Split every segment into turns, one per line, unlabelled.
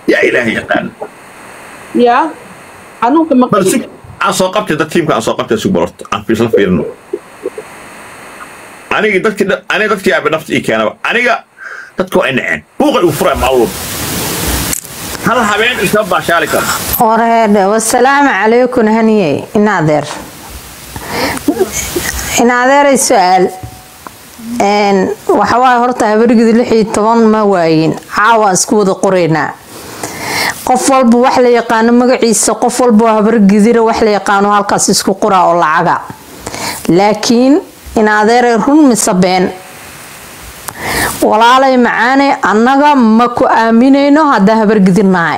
yaa ilaahay yaqaan
yaa xanuunka ma
bal si
qabin
aan soo qabtay dad tiimka aan soo qabtay si balorto aan fiisla fiirino anigii dadkii dha- aniga dadkii aabe nafta ii keenaba aniga dadka waa inaceen buuqay uu furay maalwal hal habeen iska baashaali karo
wareedhe wasalaamu calaykum haniye inaadeer inaadeeray su-aal Een, waxa waaye horta habargidi lix iyo toban ma waayin caawaan isku wada qoraynaa qof walba wax la yaqaano magaciisa qof walba oo habargidira wax la yaqaano halkaas isku qoraa oo lacaga laakiin inaadeeray run mise been walaalay macaane annaga ma ku aaminayno haddaa habargidirnahay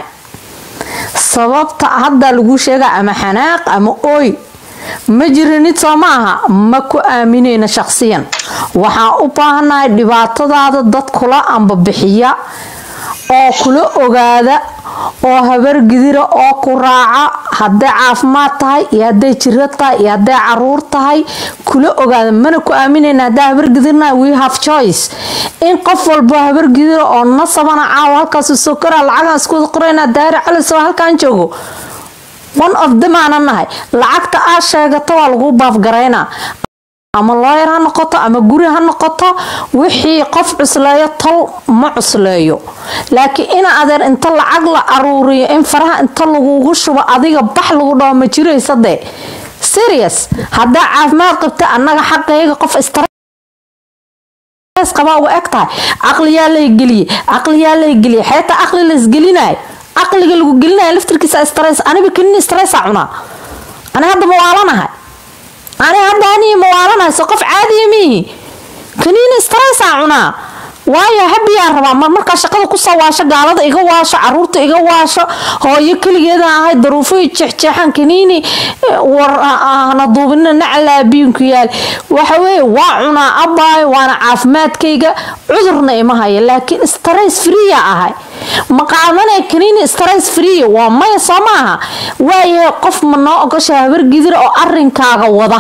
sababta hadda lagu sheega ama xanaaq ama ooy ma jirinid soo ma aha ma ku aaminayno shaqsiyan waxaan u baahanahay dhibaatadaada dad kula ambabixiya oo kula ogaada oo habargidira oo ku raaca hadday caafimaad tahay iyo hadday jiro tahay iyo hadday caruur tahay kula ogaada mana ku aaminayna haddaa habargidirna we have choice in qof walbo habargidira oo nasabana caawa halkaas soo koraa lacagaan isku wada qorayna daari calisoo halkaan joogo one of them aanan nahay lacagta aa sheegato waa lagu baafgaraynaa ama looyar ha noqoto ama guri ha noqoto wixii qof cusleeyo tol ma cusleeyo laakiin ina adeer inta lacag la aruuriyo in faraha inta lagugu shubo adiga bax lagu dhaho ma jiraysa dee serious haddaa caafimaad qabta annaga xaqayga qof istar qabaa uga eg tahay caqliyaa lay geliye caqliyaa lay geliye xeetaa caqli la isgelinayo caqliga lagu gelinayo laftirkiisa stress aniba kenin stressa cunaa ani hadda mawaalanahay ani hadda anii mawaalanahay so qof caadiya miihi kaniini stressa cunaa waayo habiyaa rabaa mar markaa shaqada kusoo waasho gaalada iga waasho caruurta iga waasho hooyo keligeeda ahay daruufo jeexjeexan kaniini war hana duubinina nacalaa biinku yaal waxa weeye waa cunaa abaayo waana caafimaadkayga cudurna ima haya laakiin stress freeya ahay ma qaadanaya kaniini stress free waa maya soo maaha waayahay qof ma noo ogosha habargidira oo arinkaaga wada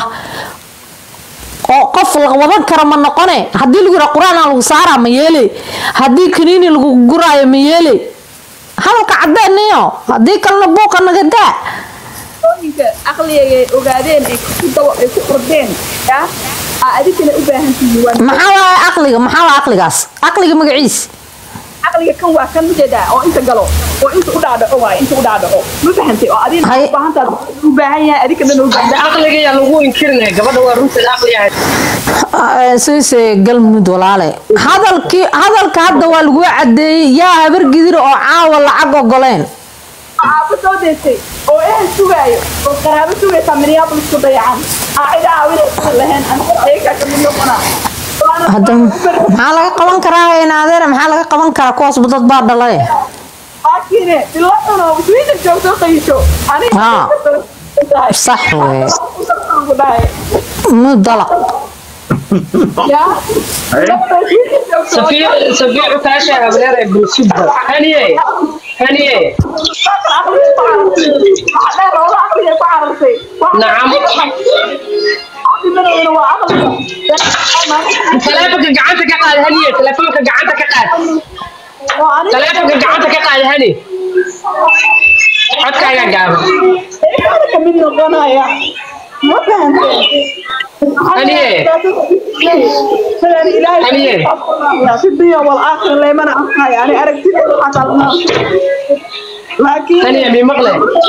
oo qof la wadan kara ma noqone haddii lagu yidhaa qur-aan lagu saaraa ma yeele haddii kaniini lagu guraayo ma yeele hadalka caddeeniyo haddii kalena buuqa naga daa
hooyinka aqligay ogaadeen ay ku dawa ay ku ordeen yaa aa adigana u baahan tihiin waa
maxaa waaye caqliga maxaa waaye caqligaas caqliga magaciis
aqliga kan waa kan ujeedaa oo inta galo oo inta u dhaadhaco waaye inta u dhaadhaco ma fahantay oo adina
Hay-
u baahantaad u baahan yahay adiga dhan u baahan
aqliga yaa lagu inkirinaya gabadha waa runteeda aqliga
siise galmud walaale hadalkii hadalka hadda waa lagu cadeeyey yaa habargidira oo caawa lacag ogoleen
aaba soo deystay oo ehel sugaayo oo qaraabo sugaysaa minneapolis ku dayacan aa cida caawinaysa lahayn aniga ayagaa kamid noqonaa Waana-
hadda maxaa laga qaban karaa inaadeere maxaa laga qaban karaa kuwaasba dad baa dhalay
laakiin bilo xuno sweden joogto qaysho aniga
Haa. sax weye
ku dhahay
mudala
yaa
safiir safiir kaasha habreer ee bulshada haniye haniye nacam taleefonka gacanta ka qaad haniye taleefonka gacanta ka qaad taleefonka gacanta ka qaad hani codkaaga gaaban
kamid noqonaya ma fahanteen
Haniye. Haniye.
في الدنيا والآخرة لا يمنع أخاي يعني أركتي حتى الموت لكن
haniye mii maqle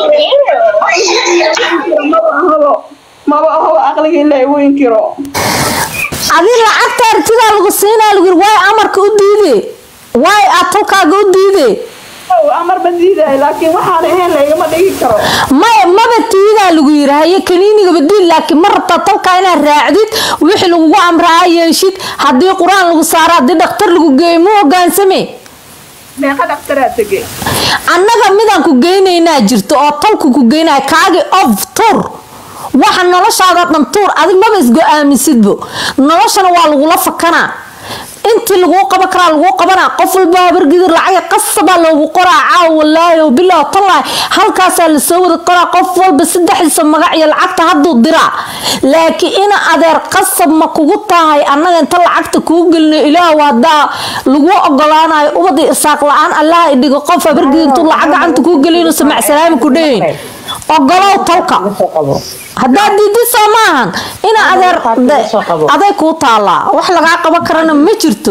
ما بقى هو أغلق إلا ينكره
adi lacagta artidaa lagu siinaa lagu yiri waay amarka u diide waay aad tolkaaga u diide
هو أمر بديدة لكن وحنا هنا لا يما دقيق كرو
maya maba tiidaa lagu yiri haye kaniiniga badiil laakiin ma rabtaa tolkaa inaad raacdid wixii lagugu amraa yeeshid haddii qur-aan lagu saaro haddii dhakhtar lagu geeyo mu hogaansame
ما قد اخترت تجي
annaga midaan ku geynaynaa jirto oo tolku ku geynaya kaagi of tur waxa noloshaada dhan tuur adig maba isgo-aamisidbo noloshana waa lagula fakanaa intii laguu qaban karaa laguu qabanaa qof walba habargidir lacaga qasabaa loogu qoraa caaw walaahi oo bilah tallahi halkaasaa lasoo wada qoraa qof walba saddexdiisa magac iyo lacagta hadduu diraa laakiin ina adeer qasab ma kugu tahay annaga inta lacagta kuu gelino ilaahu haddaa lagu ogolaanayo ubad iyo isaaq la-aan allaha idhigo qof habargidir intuu lacag gacanta kuu gelino samac salaami ku dhehin ogolow talka haddaad diidisoo maahan ina adeer aday kuu taallaa wax lagaa qaban karana ma jirto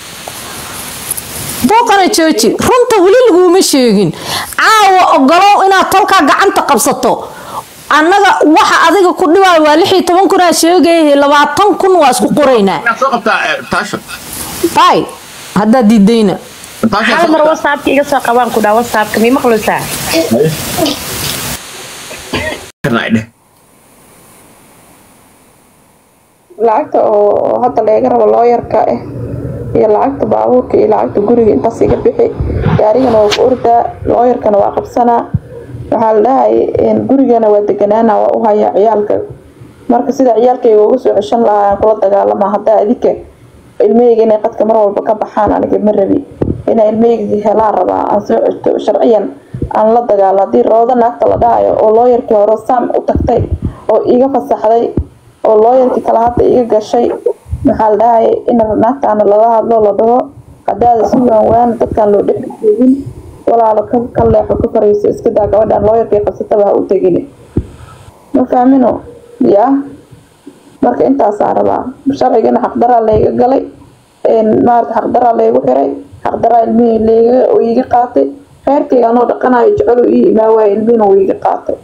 booqana jooji runta weli laguma sheegin caawa ogolow inaad talkaa gacanta qabsato annaga waxa adiga ku dhibaayo waa lix iyo toban kunaa sheegayahay labaatan kun waa isku qoraynaa
inaad soo qabtaa eh, taasha
bay haddaad diidayna
taasha
hal mar whatsappka iga soo qabaan ku dhaa whatsappka mii maqlaysaa
karnaa dheh
lacagta oo hadda laga rabo looyarka ah iyo lacagta baabuurka iyo lacagta guriga intaas iga bixi gaarigana waa ku ordaa looyarkana waa qabsanaa waxaa la dhahay gurigana waa deganaana waa u hayaa ciyaalka marka sida ciyaalkayga uga soo ceshan lahaa aan kula dagaalama haddaa adika ilmahayga inay qadka mar walba ka baxaan aniga ma rabi inaa ilmahayga helaan rabaa aan soo ceshto sharciyan aan la dagaalo haddii roodo naagta la dhahayo oo looyarkii hore saam u tagtay oo iga fasaxday oo looyarkii kale hadda iga gashay maxaa la dhahay in naagtaana lala hadlo la dhaho hadaada si waan waan dadkaan loo dhex joogin walaalo ka ka leexo ka farayso iska daa gabadhaan looyarkii qabsataba ha u tegin ma fahmino yaa marka intaasaan rabaa sharcigana xaqdaraa layga galay maarata xaqdaraa laygu xiray xaqdaraa ilmihii layga oo iiga qaatay reerkayga anoo dhaqanayo jecelo ii imaa waayo ilmihina wuu iiga qaatay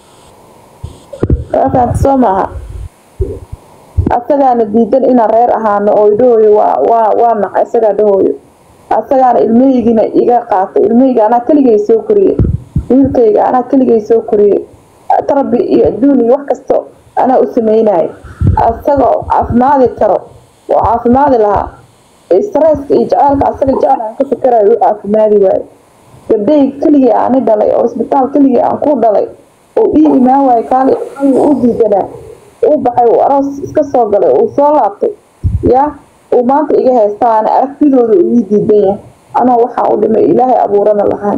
waa fahamta soo maaha asagaana diidan inaan reer ahaano oo idhahooyo waa waa waa naca isagaa dhahooyo asagaana ilmahaygiina iga qaatay ilmahayga anaa keligay soo koriyey wiilkayga anaa keligay soo koriyey tarbi iyo adduun iyo wax kasto anaa u sameynayo asagoo caafimaadi karo oo caafimaadi lahaa stresska iyo jaceylka asaga jecel aan ka fikerayo u caafimaadi waayo gabdhay keligii aani dhalay oo isbitaal keligii aan ku dhalay oo ii imaan waayo kaali u diidanaa uu baxay uu aroos iska soo galay uu soo laabtay yaa uu maanta iga haysta aan aragtidooda uu ii diidan yahay anoo waxaa u dhimay ilaahay abuurana lahaan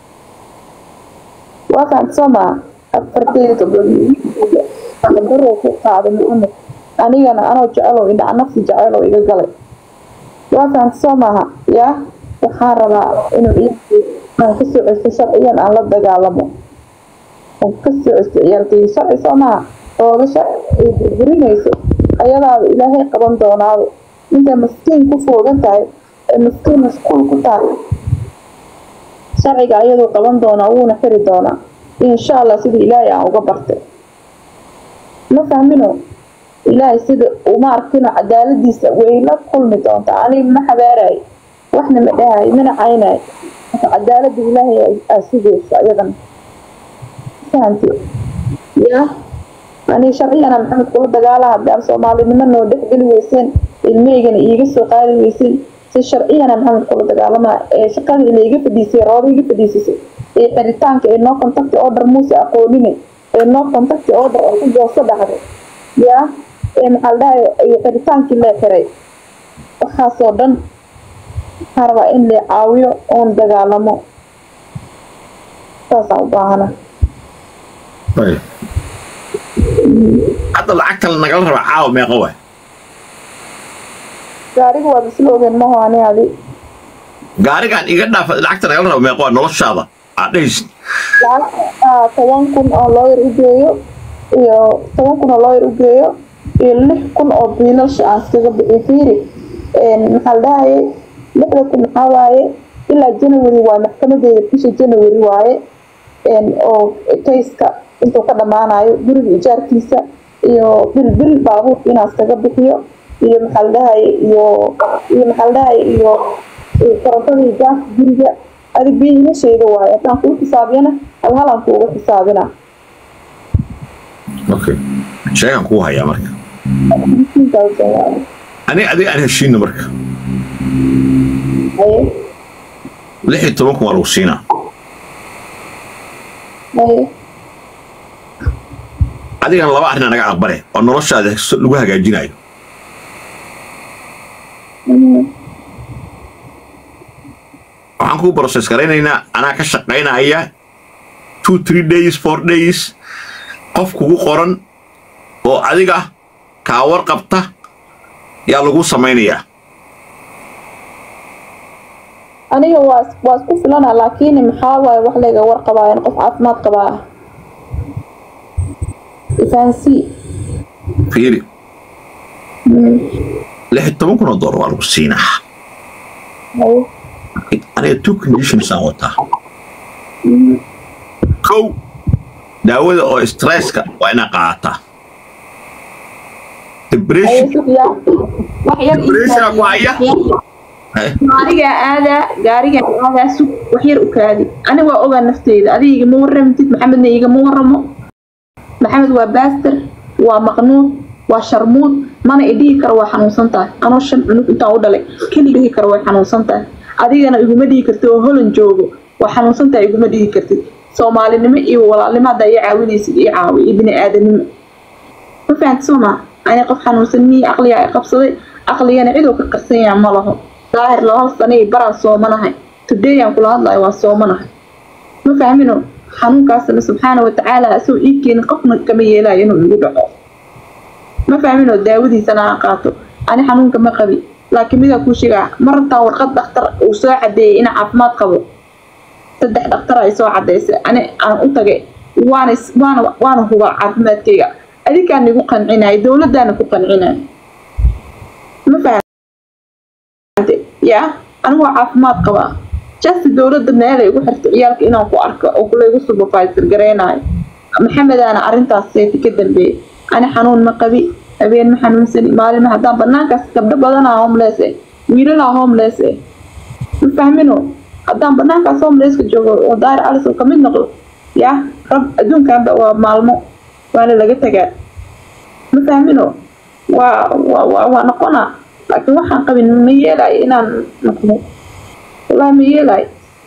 waa fahamta soo maa afarteyda gabdhood qadarow ku qaaday maxamed anigana anoo jecelow indhaca nafsi jecelow iga galay waa fahamta soo maaha yaa waxaan rabaa inuu ciyaalkeyga aan kasoo cesto sharciyan aan la dagaalamo oo kasoo cesto ciyaalkeyga sharci soo maaha ooga sharci ay burburinayso ayadaaba ilaahay qaban doonaado intay maskiin ku foogan tahay ee maskiin mashquul ku tahay sharciga ayaduu qaban doonaa wuuna xiri doonaa insha allah sida ilaahay aan uga bartay ma fahmino ilaahay sida uma arkino cadaaladiisa way la kulmi doontaa aniga ma xabaarayo waxna ma dhahayo mana caynayo marka cadaalada ilaahay aa sugayso ayadana fahamti yaa aniga sharciyana maxamed kula dagaala haddaan soomaalinimo noo dhexgeli weyseen ilmahaygana iiga soo qaadi weyseen si sharciyana maxamed kula dagaalama ee shaqada ila iga fadhiisay rooba iga fadhiisisay ee xiritaanka ee noo contacti order muuse aqoonine ee noo contacti order oo ku gooso dhacday yaa ee maxaa la dhahay iyo xiritaankii lee xiray waxaasoo dhan waxaan rabaa in la caawiyo oon dagaalamo saasaan u baahana
hadda lacagta nagala rabaa caawa meeqa waay
gaariga waa bisla ogeen maho ani adi
gaarigaan iga dhaafa lacagta nagala raba meeqa waa noloshaada aad dhehaysid
lacag toban kun oo looyar u geeyo iyo toban kun oo looyar u geeyo iyo lix kun oo biilasha aan iskaga bixiyo fiiri maxaa la dhahayay lixda kun maxaa waaye ilaa january waa maxkamadeeda bisha january waaye oo kayska intuu ka dhammaanayo guriga ijaarkiisa iyo bil bil baabuurka inaan iskaga bixiyo iyo maxaa la dhahayay iyo iyo maxaa la dhahayay iyo korontada iyo gaaska guriga adi biilasheeda waaye haddaan kuu xisaabiyana hal halaan kuuga xisaabina
okay sheegan kuu hayaa marka aniga adiga aan heshiina marka
haye
lix iyo toban kun waa lagu siinaa
haye
adigana laba arrin naga aqbale oo noloshaada lagu hagaajinayo waxaan kuu process garaynaynaa anaa ka shaqaynaya two three days four days qof kugu qoran oo adiga kaa warqabta yaa lagu samaynayaa
aniga waa is- waa isku filana laakiin maxaa waaye wax layga warqabaayan qof caafimaad qabaa ifaansii
fiiri lix iyo toban kun oo doolar waa lagu siinaa aniga two conditions aan wataa kow daawada oo stresska waa inaa qaadataa depression depressiona ku haya Eh,
gaarigaa aadaa gaarigaa aadaa sug wax yar u kaadi aniga waa ogaa nafteyda adiga igama waramtid maxamedna igama waramo maxamed waa baaster waa maqnuud waa sharmuud mana idhihi karo waa xanuunsan tahay anoo shan cunug intaan u dhalay keli dhihi karo way xanuunsan tahay adigana iguma dhihi kartid oo holan joogo waa xanuunsan tahay iguma dhihi kartid soomaalinimo iyo walaalnimo haddaa ii caawinaysid ii caawi iyo bini aadanimo ma fahamti soo maa ani qof xanuunsan mii aqliga i qabsaday aqligana ciduu ka qarsan yaha ma laho daahir laba sano iyo baraan soomanahay today aan kula hadlayo waa soomanahay ma fahmino xanuunkaasna subxaana watacaala asagoo ii keenin qofna kama yeelayo inuu igu dhaco ma fahmino daawadiisana aan qaato ani xanuunka ma qabi laakiin midaa kuu sheegaa mar rabtaa warqad dhakhtar uu soo cadeeyay inaa caafimaad qabo saddex dhakhtar ay soo cadeysay ani aan u tagay waana is- waana waana hubaa caafimaadkayga adikaan igu qancinayo dowladaana ku qancinayo ma fahamte ya anigu waa caafimaad qabaa just dowladda meelay igu xirtay ciyaalka inaan ku arko oo kulaygu supervisor gareynayo maxamedaana arrintaas seeti ka dambeeyay ani xanuun ma qabi habeen ma xanuunsani maalin ma haddaan banaankaas gabdho badanaa homeless eh wiilalaa homeless eh ma fahmino haddaan banaankaas homelesska joogo oo daari alis oo kamid noqdo ya rab adduunkanba waa maalmo waana laga tagaa ma fahmino waa waa waa waa noqonaa laakiin waxaan qabin ma yeelayo inaan noqdo wallahi ma yeelayo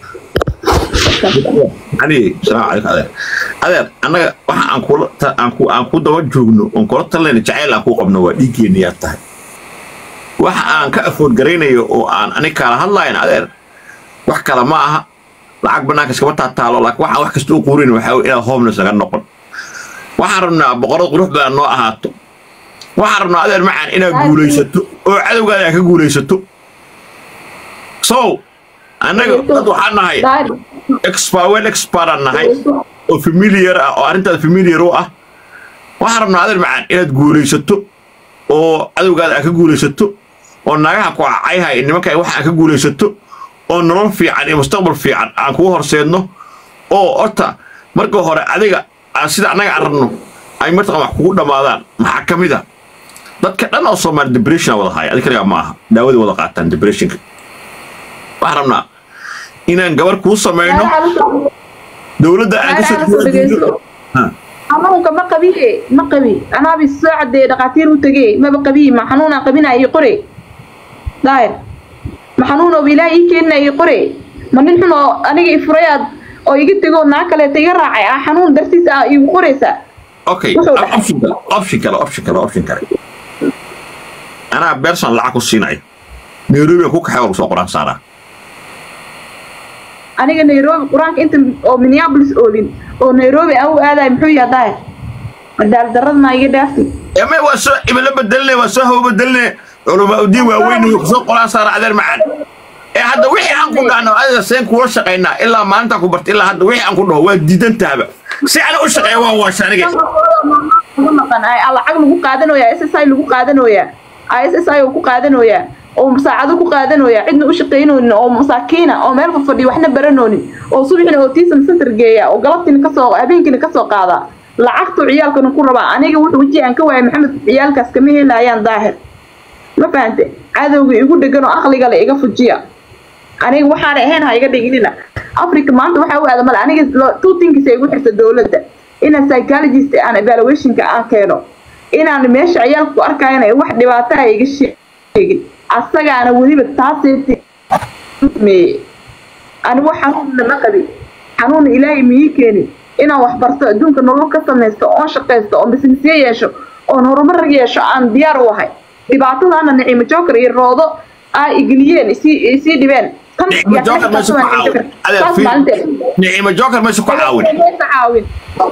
ani salaamu calaykum adeer adeer annaga waxa aan kula ta- aan ku aan ku daba joogno oon kula talayna jacayl aan ku qabno waa dhiiggeena yaa tahay waxa aan ka afood garaynayo oo aan anig kala hadlayn adeer wax kale ma aha lacag banaanka iskama taataalo laakiin waxaan wax kasta u quurin waxaa wey inaad homeless naga noqon waxaan rabnaa boqorada qurux badan noo ahaato waxaan rabnaa adeer macaan inaad guulaysato oo cadowgaada aad ka guulaysato so annaga dad waxaan nahay
daari
expert well expert aan nahay oo familiar ah oo arrintaada familiar u ah waxaan rabnaa adeer macaan inaad guulaysato oo cadowgaada aad ka guulaysato oo nagaha ku cacayhay nimanka wax aad ka guulaysato oo nolol fiican iyo mustaqbal fiican aan kugu horseedno oo horta marka hore adiga aan sida annaga aan rabno ay martaqan wax kugu dhammaadaan maxaa ka mid a dadka dhan oo soomaali depression wada haya adi kaligaa ma aha daawada wada qaataan depressionka waxaan rabnaa inaan gabar kuu samayno dowladda aan ka soo jeedino Ha.
xanuunka ma qabiye ma qabi anaabi soo cadeeye dhakhaatiir u tegey maba qabiye ma xanuunaan qabinaya ii qore daahir ma xanuun oo ilaah ii keenina ii qore ma nin xun oo aniga i furayaad oo iga tegoo naa kaleeta iga raacay ah xanuun dartiis ah iigu qoraysaa
okay
Wuxuu dhaxay.
option kale option kale option kale option kale anaa berson lacag ku siinaya nairobi aan ku kaxay oo lagu soo qoraan saaraa
aniga nairobi qur-aanka inta oo minneapolis oolin oo nairobi aan u aadayo muxuu yahay daahir cadaalad darrada maa iga dhaaftay
eme waa soo ibala bedeline waa soo hawo bedeline culamaa udiin waaweyn way kusoo qoraan saara adeer macaan ee hadda wixii aan ku dhahno adiga seen kuula shaqaynaa ilaa maalintaan ku barta ilaa hadda wixii aan ku dhaho waa diidan tahaba si ana u shaqeeya waa waasha aniga
ugu maqan ay lacag lagu qaadanoyaa s s i lagu qaadanoyaa s s i oo ku qaadanoyaa oo saacado ku qaadanoyaa cidna u shaqaynoonin oo masaakiina oo meel fadhiyo waxna baranoonin oo subaxina autism center geeya oo galabtiina kasoo habeenkiina kasoo qaada lacagtuu ciyaalkana ku rabaa aniga wuxuu weji aan ka waayay maxamed ciyaalkaas kama helayaan daahir ma fahante cadowga igu dhegan oo aqliga le iga fujiya aniga waxaana ahayn ha iga dhiginina africa maanta waxaa u aada male aniga lo- two things ay igu xirta dowladda inaan psychologist aan evaluationka aan keeno inaan meesha ciyaalka ku arkayana wax dhibaato ah iga sheegin asagaana weliba taaseeti meeye anigu xanuunna ma qabin xanuunna ilaahay miyii keenin inaan wax barto adduunka nolol ka samaysto oon shaqaysto oon businessyo yeesho oon horumar yeesho aan diyaar u ahay dhibaatadaana nicimo joker iyo roodo aa igeliyeen isii isii dhibeen kan
nicimo
yaa
joker
kan
meesha ku
taas waa
caawin
Joker.
adeer
Taas
fiir
maalinteeda.
nicimo joker meesha ku caawin
Inayna caawin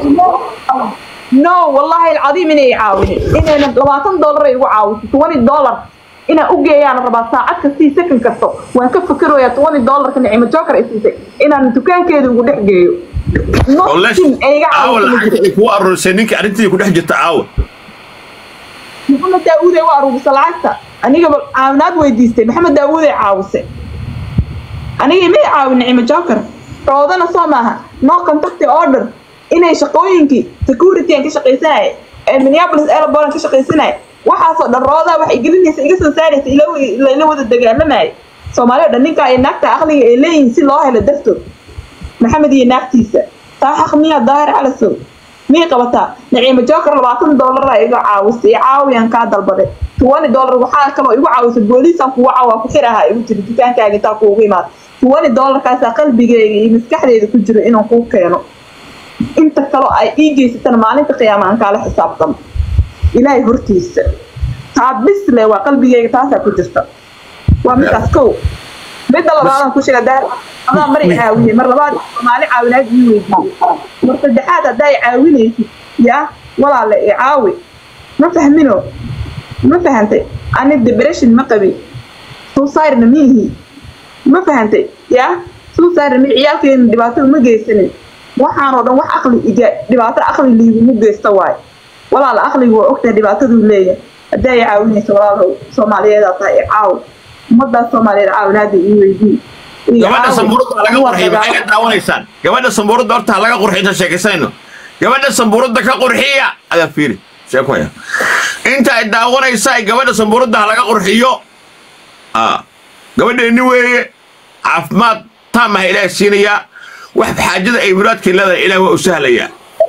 no wallahi alcadiim inay caawinin inayna labaatan dollar ay igu caawiso twenty dollar inaan u geeyaan rabaa saacad kastii second kasto waan ka fikirayaa twenty dollarka nicimo joker ay siisay inaan dukaankeeda ugu dhex geeyo
oo lesh
nothing ay iga
caawa
caawiso ma
lacagta
jiro
ay kugu aruurisay ninka arrintii ku dhex jirta caawa
maxamed daawuud ay u aruurisa lacagta anigaba caawinaad weydiistay maxamed daawuud ay caawisay aniga may caawin nicimo joker roodana soo maaha no contact order inay shaqooyinkii security aan ka shaqaysanaya ee minneapolis airport aan ka shaqaysanaya waxaasoo dhan roodaa waxay gelinaysa iga soo saaraysa ila ila wada dagaalamaya soomaali oo dhan ninkaa iyo naagta aqliga ay leeyihiin si loo helo dartood maxamed iyo naagtiisa taa xaq miyaa daahir calasow miyay qabataa naciimo joker labaatan dollara iga caawisay caawiyaan kaa dalbaday twenty dollar waxaa kaloo igu caawisay booliisaan kugu cawaa ku xiraha igu jiri dukaankaaga intaa kuugu imaada twenty dollarkaasaa qalbigeyga iyo maskaxdeeda ku jiro inaan kuu keeno inta kaloo ay ii geysatana maalinta qiyaama aan kaala xisaabtamo ilaahay hortiisa taa bisle waa qalbigeyga taasaa ku jirta waa midaas kow midda labaadaan ku sheega daar adaa mar i caawiyey mar labaad soomaali caawinaad ii weydiiyey mar saddexaad haddaa i caawinaysid yaa walaale i caawi ma fahmino ma fahantay ani depression ma qabin suusayrna miihi ma fahantay yaa suusayrna mi ciyaalkeena dhibaato uma geysanin waxaanoo dhan wax aqli iga dhibaato aqli liigumu geysta waaye walaala aqligu waa ogtahay dhibaataduu leeyahay haddaa i caawinaysa walaalo soomaaliyeedaa tahay i caawi ummadaas soomaaliyeed caawinaada ii weydiin
gabadha sambuurada laga qurxiy maxay ka daawanaysaan gabadha sambuurada horta ha laga qurxiy inta sheekaysayno gabadha sambuurada ka qurxiya adaa fiiri sheekoya inta ay daawanaysa gabadha sambuurada ha laga qurxiyo ah gabadheeni weeye caafimaad taam ah ilaahay siinayaa wax xaajada ay muraadkay leedahay ilaah waa u sahlayaa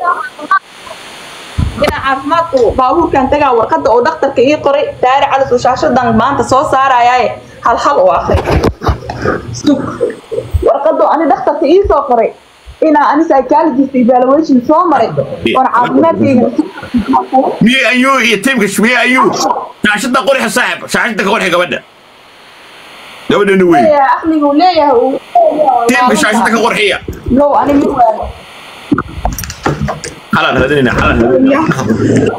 inaan caafimaadku baabuurkan tagaa warqadda oo dhakhtarka ii qoray daari calis oo shaashadan maanta soo saarayaaye hal hal u akri sug warqadda ani dhakhtarka ii soo qoray inaa ani psychologist evaluation soo maray oon caafimaadkayga
miyey ayuu iyo tiimka miyey ayuu shaashada qurxa saaxib shaashada ka qurxi gabadha gabadheeni weeye
leeyahay aqligu leeyahay uu
tiimka shaashada ka qurxiya
low ani mid waayo
xalaan raadinayna xalaan raadinayna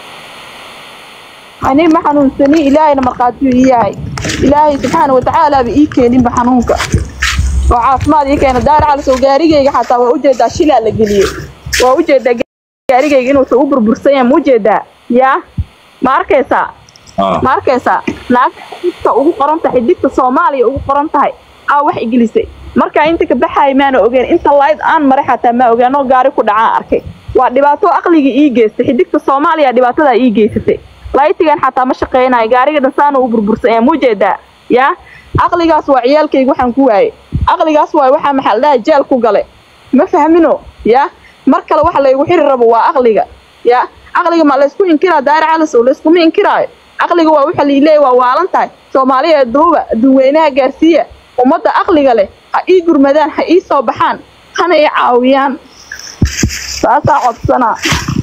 ani ma xanuunsani ilaahayna markhaatiyuu ii yahay ilaahay subxaana watacaalaaba ii keeninba xanuunka oo caafimaad ii keena daar calisow gaarigayga xataa waa ujeedaa shilaa la geliyey waa ujeedaa gaarigayga inuusan u burbursan yahay ma ujeedaa yaa ma arkaysaa ma arkaysaa naagta xiddigta ugu qoran tahay xiddigta soomaaliya ugu qoran tahay aa wax igelisay markaa inta ka baxaaya maana ogeen inta layd aan maray xataa maa ogeen oo gaari ku dhacaan arkay waa dhibaato aqliga ii geystay xiddigta soomaaliya dhibaatadaa ii geysatay laytigan xataa ma shaqeynayo gaariga dhansaana u burbursan yahay mujeedaa yaa aqligaas waa ciyaalkayga waxaan ku waayey aqligaas waay waxaa maxaa la dhahay jeel ku gale ma fahmino yaa mar kale waxa laygu xiri rabo waa aqliga yaa aqliga ma laysku inkiraa daari calisow layskuma inkiraayo aqliga waa waxa liileeya waa waalan tahay soomaaliya duuba dadweynaha gaarsiiya ummadda aqliga leh ha ii gurmadaan ha ii soo baxaan hana ii caawiyaan saasaa codsanaa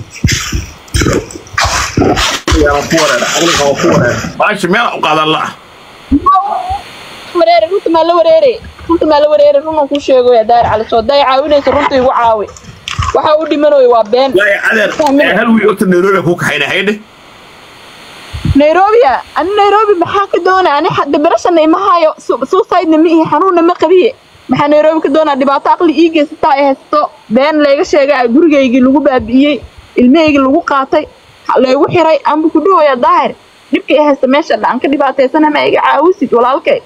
baasha meel u qaadan la
wareere runta maa la wareere runta maa la wareere runan ku sheegoya daari calisow hadday caawinaysa runta igu caawi waxa u dhimanayo waa been
laaya adeer hal wiil ogta nairobi ku kaxayna haydhe
nairobi ani nairobi maxaa ka doona ani debreshana ima hayo suusaydna ma ihi xanuunna ma qabiye maxaa nairobi ka doonaa dhibaato aqli ii geysataa ay haysto been layga sheegay gurigaygii lagu baabi'iyey ilmahaygii lagu qaatay laygu xiray amba ku dhahooya daahir dhibka i haysta meesha dhaan ka dhibaataysana ma iga caawisid walaalkay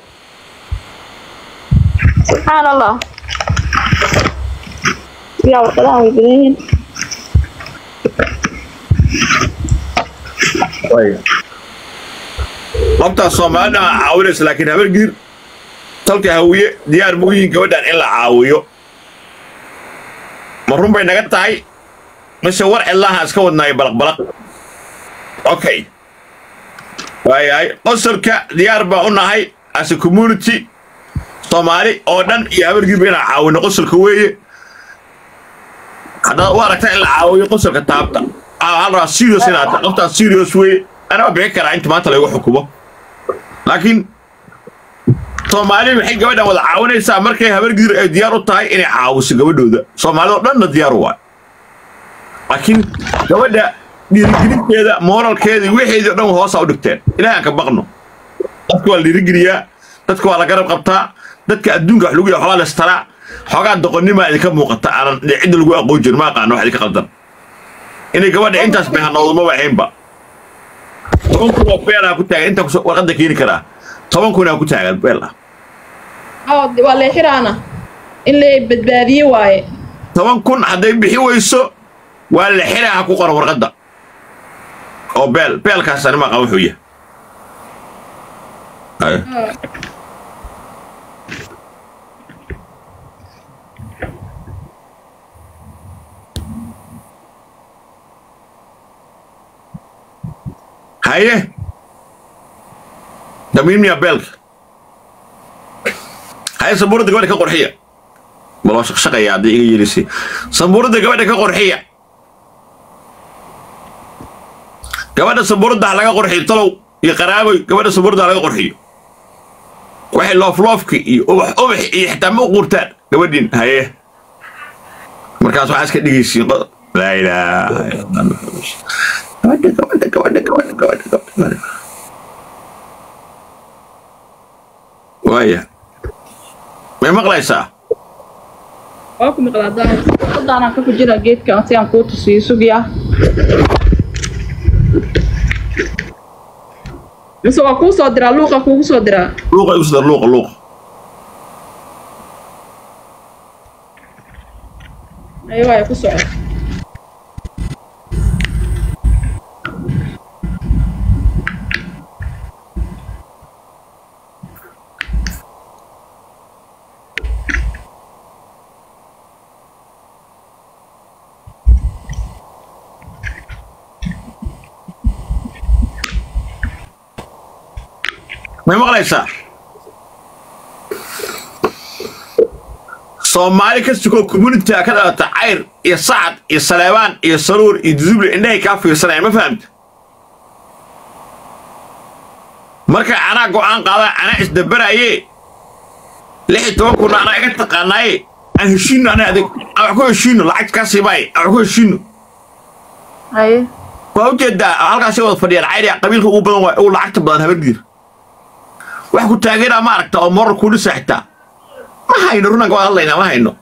subxaan allah yaa warqadahan way badan yihiin
labtaas soomaalida aa caawinaysa laakiin habargiir talka hawiye diyaar ma u yihiin gabadhan in la caawiyo ma run bay naga tahay mise war cidlaaha iska wadnaayo balaqbalaq okay waayahay qosolka diyaar baa u nahay as a community soomaali oo dhan iyo habargiirba inaan caawino qosolka weeye haddaad u aragta in la caawiyo qosolka taabta hal rabaa serious inaad qoftaas serious weeye anaa bixin karaa inta maanta laygu xukumo laakiin soomaali maxay gabadhan wada caawinaysaa markay habargidir ay diyaar u tahay inay caawiso gabadhooda soomaalida oo dhanna diyaar u waay laakiin gabadha dhiirigelinteeda mooralkeeda iyo wixeedii o dhan hoosa u dhigteen ilaah aan ka baqno dadka waa la dhiirigeliyaa dadka waa la garab qabtaa dadka adduunka wax lagu yahay xoogaa lastaraa xoogaa doqonnima idinka muuqata aanan cidda lagu aqoon jirin ma aqaano wax idinka qaldan inay gabadha intaas behanoodo maba ahaynba toban kun oo beel ah ku taagan inta kusoo warqadda keeni karaa toban kun aa ku taagan beel ah
oo waa leexiraana in la badbaadiye waaye
toban kun hadday bixi weyso waa la xiraa ha ku qoran warqadda oo beel beelkaas anima aqaan wuxuu yahay Haya. haye damiinmiya beelka haye sabuuradda gabadha ka qorxiya bal waa shaqshaqaya haddii iga yeelisay sabuuradda gabadha ka qorxiya gabadha sabuuradda ha laga qorxiyo talow iyo qaraaboy gabadha sabuuradda ha laga qorxiyo waxay loofloofki iyo ubax ubax iyo xitaa ma u quurtaan gabadhin haye markaas waxaa iska dhigaysiin qod laa ilaaha illa allah gabadha gabadha gabadha gabadha gabadha gabadha waaya may maqlaysaa
waa ku maqlaa daahir wadaanaan ka kujira geedkan si aan kuu tusiyo sugiya mise waa kuu soo diraa luuqa kuugu soo diraa
luuqa igu sadar luuqa luuqa
ayo waaya ku soco
may maqlaysaa soomaali ka sukoo communitiga ka dhalata cayr iyo sacad iyo saleebaan iyo saruur iyo duduble indhahay kaa fiirsanayaan ma fahamta markay anaa go'aan qaadaan anaa isdabaraaye lix iyo toban kunna anaa iga taqaanaaye aan heshiino anaa adig aan wax ku heshiino lacag kaa siibaaye aan wax ku heshiino
haye
waa ujeedaa halkaasay wada fadhiyaan cayr yaa qabiilka ugu badan waa ugu lacagta badan habargiir wax ku taageeraa ma aragta oo moral kuu dhisa xitaa ma hayno runanka waa hadlaynaa ma hayno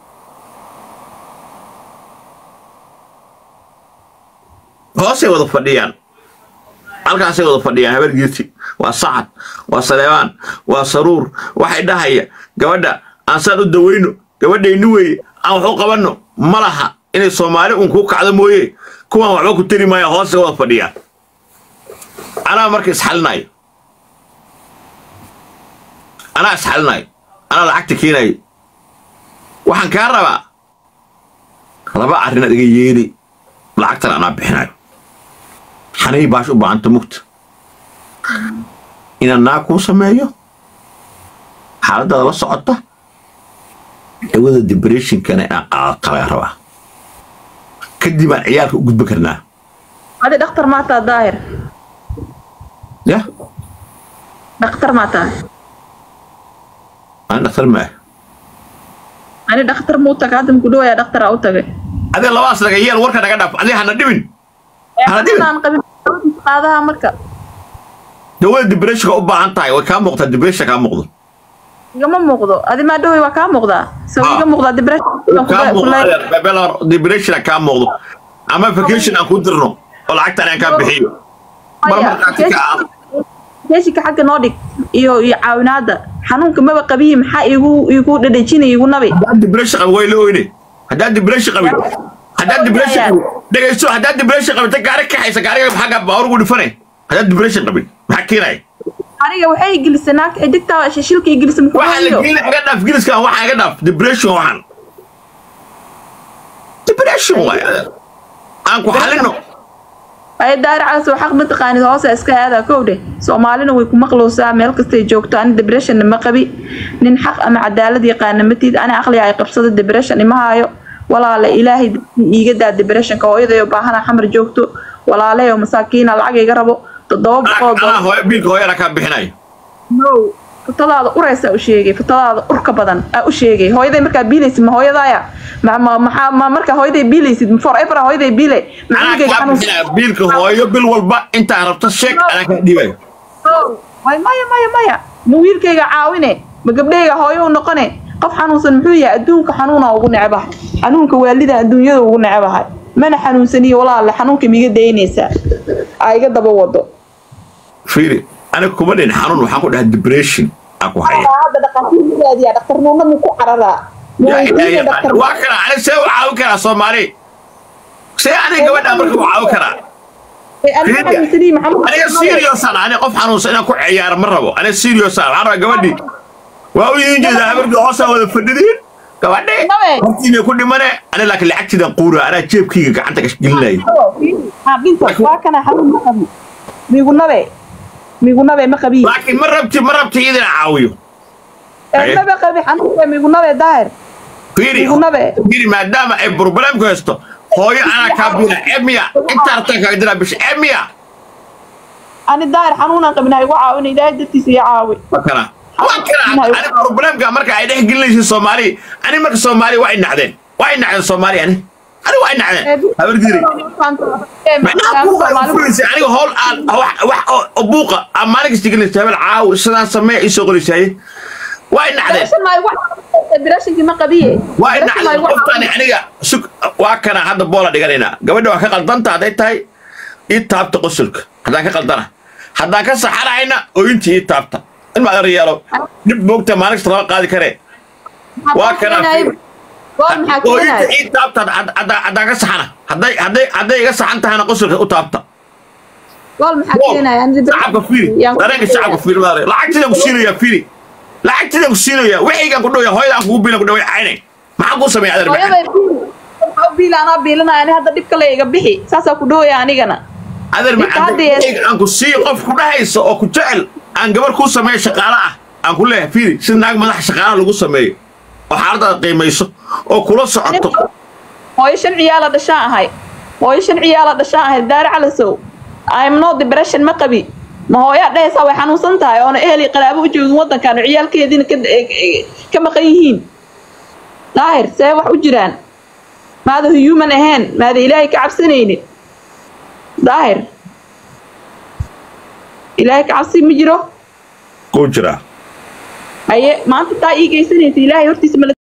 hoosay wada fadhiyaan halkaasay wada fadhiyaan habargiirti waa sacad waa saleebaan waa saruur waxay dhahaya gabadha aan saan u dawayno gabadhayni weeye aan wax u qabanno ma laha inay soomaali uun kuu kacdo mooye kuwaan waxba ku tari maaya hoosay wada fadhiyaan anaa marka isxalinayo anaa isxalinayo anaa lacagta keenayo waxaan kaa rabaa laba arrinaad iga yeeli lacagtan anaa bixinayo xanay baash u baahanta mugta inaan naa kuu sameeyo xaaladaada la socota dawada depressionkana inaan qaadato laga rabaa kadib aan ciyaalka u gudbi karnaa
adi dhakhtar maa taa daahir
yah
dhakhtar maa tahay
aan dhaktar maaha
ani dhakhtar muu taga hadda muku dhawayaa dhakhtaraa u tagay
adee labadaas naga yeel warka naga dhaaf adee hana dhibin Hala dhibin.
aan qabin qaadaha marka
dawada depressionka u baahan tahay way kaa muuqtaa depression kaa muuqdo
igama muuqdo adi maa dhaway waa kaa muuqdaa so
Ah.
iga muuqdaa depression
kaa muuqdo depression kaa muuqdo ama vacation aan ku dirno oo lacagtan aan kaa bixiyo mar markaati ka ah
keeshika xagga noo dhig iyo iyo caawinaada xanuunka maba qabiyi maxaa igu igu dhadhajinaya igu nabi
haddaad depression qabin way la oyne haddaad depression qabin haddaad depression qabin dhegayso haddaad depression qabin ta gaari kaxaysa gaariga xagga baawar ugu dhifane haddaad depression qabin maxaa keenaya
aniga waxay gelisay naagta xidigtaa shishilka gelisay muxuu
waxaa la
hayo
geeli iga dhaaf giliskan waxaa iga dhaaf depression waxaan depression waay aan ku xalino
ay daari calas oo xaq mataqaanid hoose iska aada kowdhe soomaalina way ku maqlowsaa meel kastay joogto ani debressionna ma qabi nin xaq ama cadaalad yaqaana matid ani aqliga ay qabsado depression ima haayo walaale ilaahay iiga daa depressionka hooyadayo baahana xamar joogto walaaleyo masaakiina lacag iga rabo toddoba boqol
anaa hooyo biilka hooyana kaa bixinayo
no futadaada uraysa u sheegay futadaada urka badan aa u sheegay hooyaday markaa biilaysid ma hooyadaaya ma ma maxaa ma markaa hooyaday biilaysid forever hooyaday biilay
anaa
macnugeyga
kaa
xanuunsan
bixinaya biilka hooyo bil walba intaa rabto sheeg anaa kaa dhiibayo
way maya maya maya ma wiilkayga caawine ma gabdhayga hooyo u noqone qof xanuunsan muxuu yahay adduunka xanuuna ugu necbahay xanuunka waalida adduunyada ugu necbahay mana xanuunsaniyo walaale xanuunka miga daynaysaa aa iga daba wado
fiiri aniga kuma dhin xanuun waxaan ku dhahay depression aan ku haya
hadda dhaqaatiirmadaadiya dhaktarnuuna muu ku cararaa
yaa ilaahay yaqaan. waa kana aniga see u caawin karaa soomaali see aniga gabadha marka u caawin karaa aniga seriousan aniga qof xanuunsan inaan ku ciyaaro ma rabo aniga seriousan waxaan rabaa gabadhii waa u yihin jeedaa habarkii hoosaa wada fadhidiin gabadhe
Nabe.
hortiina ku dhimane aniga laakiin lacagtiidan quura anaa jeebkayga gacanta gasgelinaya
waa kana xanuun ma qabi migunabe migunabe ma qabi
laakiin ma rabti ma rabti idin caawiyo Aye.
maba qabi xanuunka migunabe daahir
fiiri
Migunabe.
fiiri maadaama ay problemku haysto hooyo anaa kaa bina emiya inta artaan kaaga diraa bisha emiya
ani daahir xanuunaan qabin ha igu caawina ilaahay dartiisa iyo caawi
waa kana waa kana ani problemka marka ay dhex gelinaysa soomaali ani marka soomaali waa ay nacdeen waa ay nacdeen soomaali ani ani waa ay nacdeen habargiri macnaha buuqa ay furaysa aniga howl aan wax wax oo- oo buuqa aan maalin kasta gelinaysa habel caaw sidaan samee isoo qolisaaye waa ay nacdeen
birashinkii ma qabiye
waa ay nacdeen qoftaani aniga sug waa kana hadda boola dhiganaynaa gabadha waa ka qaldanta hadday tahay ii taabta qosolka haddaan ka qaldana haddaan ka saxanahayna ooyintii ii taabta in ma adeer yeelo dhib moogta maalin kasta lama qaadi karee waa kana ooyinta ii taabta hadd- hadd- haddaan ka saxana hadday hadday hadday iga saxan tahayna qosolka u taabta shacabka fiiri dareenka shacabka fiiri maare lacagtidaan ku siinayaa fiiri lacagtidaan ku siinayaa wixiygaan ku dhawaya hooyadaan kugu biilan ku dhaway cayne maxaan kuu sameeya adeer macaan
biil anaa biilanaya ani hadda dhibka la iga bixi saasaa ku dhowaya anigana
adeer
Ninka hadda yees-
macaan aan ku siiyo qof ku dhahayso oo ku jecel aan gabar kuu sameeyo shaqaale ah aan ku leeyahay fiiri si naag madax shaqaalaha lagu sameeyo oo xaaladaada qiimayso oo kula socoto
hooyo shan ciyaala dhashaan ahay hooyo shan ciyaala dhashaan ahay daari calasow I'm no depression ma qabi ma hooyaa dhehaysaa way xanuunsan tahay oona ehel iyo qaraabo u joogin waddankan oo ciyaalkeediina ka ka maqan yihiin daahir see wax u jiraan maada human ahayn maada ilaahay ka cabsanaynin daahir ilaahay ka cabsi ma jiro
kuu jiraa
haye maanta taa ii geysanaysa ilaahay hortiisa ma